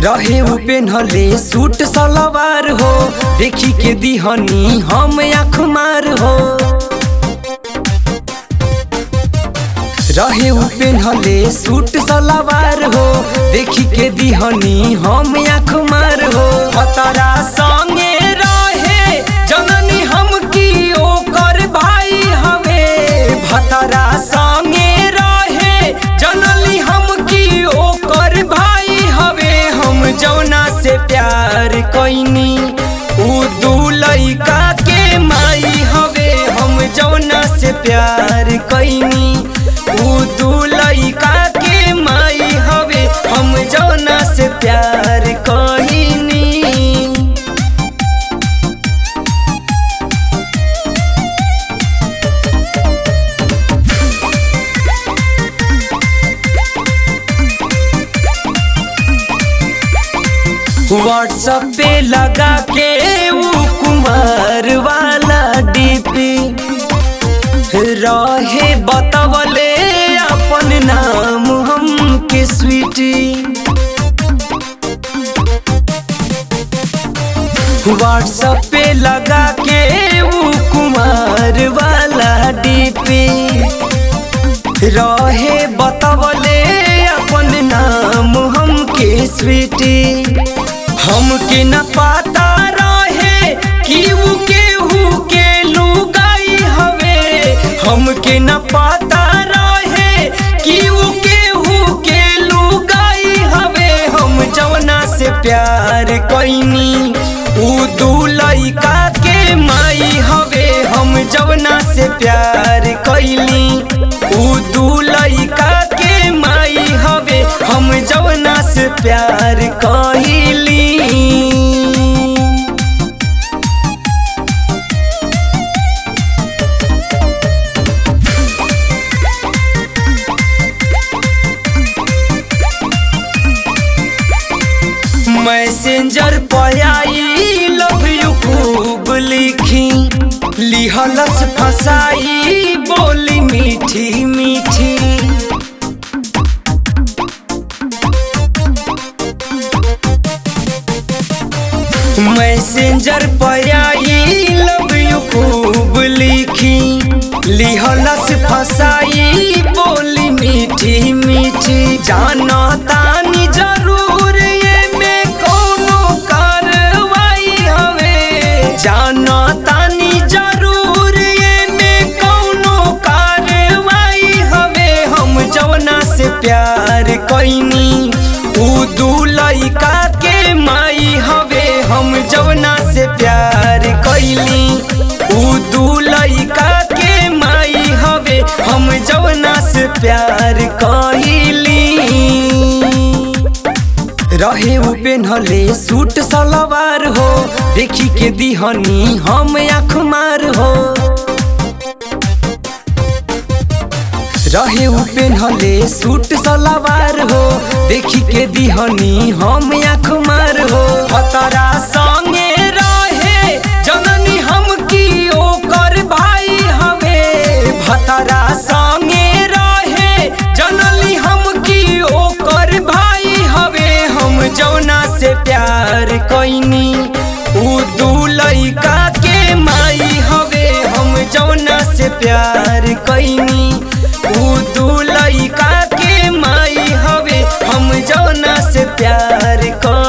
रहे उ पेन्हले सूट सलवार हो देखी के दिहनी हम आँख मार हो रहे उ पेन्हले सूट सलवार हो देखी के दिहनी हम आँख मार हो हतारा संगे रहे जननी हम की ओकर भाई हवे भतरा संगे रहे जननी हम की ओकर भाई हवे हम जौना से प्यार कैनी उ दू लइका के माई हवे हम जौना से प्यार कैनी उ दू लइका के माई हवे हम जौना से प्यार कैनी व्हाट्सएप पे लगा के वो कुमार वाला डीपी रहे बतवले अपन नाम हम के स्वीटी व्हाट्सएप पे लगा के वो कुमार वाला डीपी रहे बतवले अपन नाम हम के स्वीटी हमके न पता रहे कि उ केहू के लुगाई हवे हमके न पता रहे कि उ केहू के लुगाई हवे हम जवना से प्यार कैनी उ दू लइका के माई हवे हम जवना से प्यार कैली उ दू लइका के माई हवे हम जवना से प्यार कैली मैसेंजर पर आई लव यू खूब लिखी लिहलस फसाई बोली मीठी मीठी मैसेंजर पर आई लव यू खूब लिखी लिहलस फसाई बोली मीठी मीठी जाना तानी जरूर ये में कोनो कार्रवाई हवे जाना तानी जरूर ये में कोनो कार्रवाई हवे हम जवना से प्यार कैनी उ दू लइका के माई हवे हम जवना से प्यार कैली उ दू लइका के माई हवे हम जवना से प्यार कैली रहे उ पेन्हले सूट सलवार हो देखी के दिहनी हम आँख मार हो रहे उ पेन्हले सूट सलवार हो देखी के दिहनी हम आँख मार हो हतरा संगे रहे जननी हम की ओकर भाई हवे भतरा संगे रहे जननी हम की ओकर भाई हवे हम जौना से प्यार कैनी उ दू लइका के माई हवे हम जौना से प्यार कैनी उ दू लइका के माई हवे हम जौना से प्यार कर